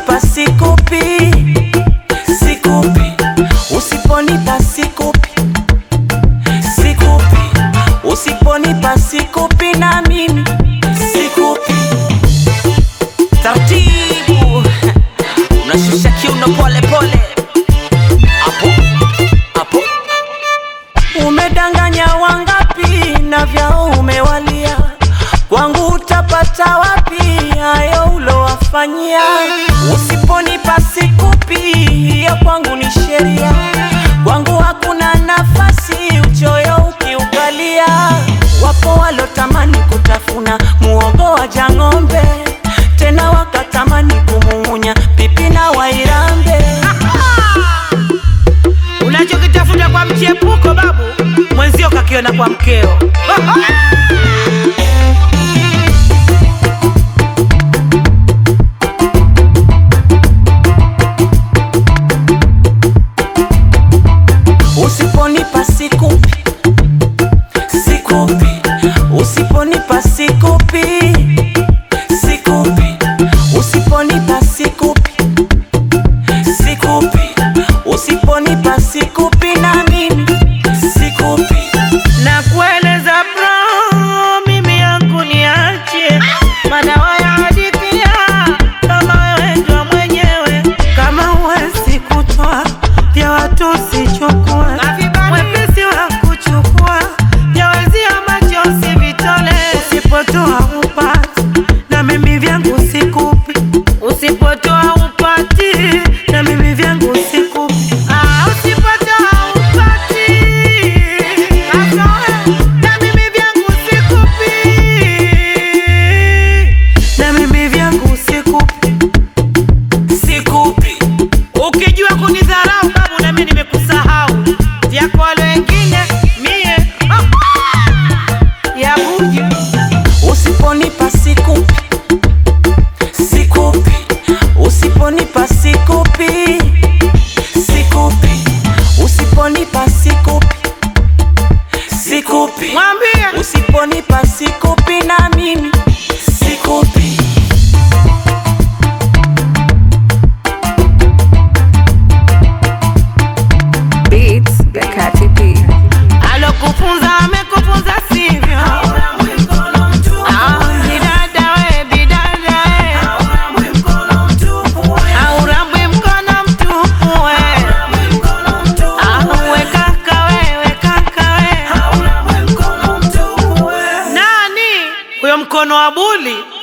usiponipa sikupi, sikupi, usiponipa sikupi, sikupi, usiponipa sikupi na mimi sikupi. Taratibu unashusha kiuno pole pole, hapo hapo. Umedanganya wangapi na vyao umewalia, kwangu utapata wapi hayo ulowafanyia? Usiponipa sikupi, hiyo kwangu ni sheria, kwangu hakuna nafasi uchoyo ukiukalia. Wapo walotamani kutafuna muogo wa jang'ombe, tena wakatamani kumung'unya pipi na wairambe. Unachokitafuta kwa mchepuko babu, mwenzio kakiona kwa mkeo. Usiponipa sikupi, sikupi, usiponipa sikupi, sikupi, usiponipa sikupi, sikupi, usiponipa sikupi na mimi sikupi. na kueleza bro, mimi yangu niache madawa ya hadithia, kama wewe ndo mwenyewe, Kama huwezi kutoa vya watu usichukue, mwepesi wa kuchukua vya wezio macho usivitole, usipotoa upati na mimi vyangu sikupi, usipotoa upati na mimi vyangu sikupi. Ah, usipotoa upati na mimi vyangu sikupi. na mimi vyangu sikupi, sikupi. Ukijua kunidharau babu, na mimi nimekusahau. Vyako wale wengine mie ya buju. Usiponipa sikupi, sikupi. Usiponipa sikupi, sikupi. Usiponipa sikupi, sikupi. Mwambie Usiponipa sikupi na mimi sikupi. Beats by Katy P. alokufunza amekufunza sivyo? Ah, bidada we, bidada we. Aurambwi mkono mtupu we. Ah, we kaka we, we kaka we. Nani huyo mkono wa buli?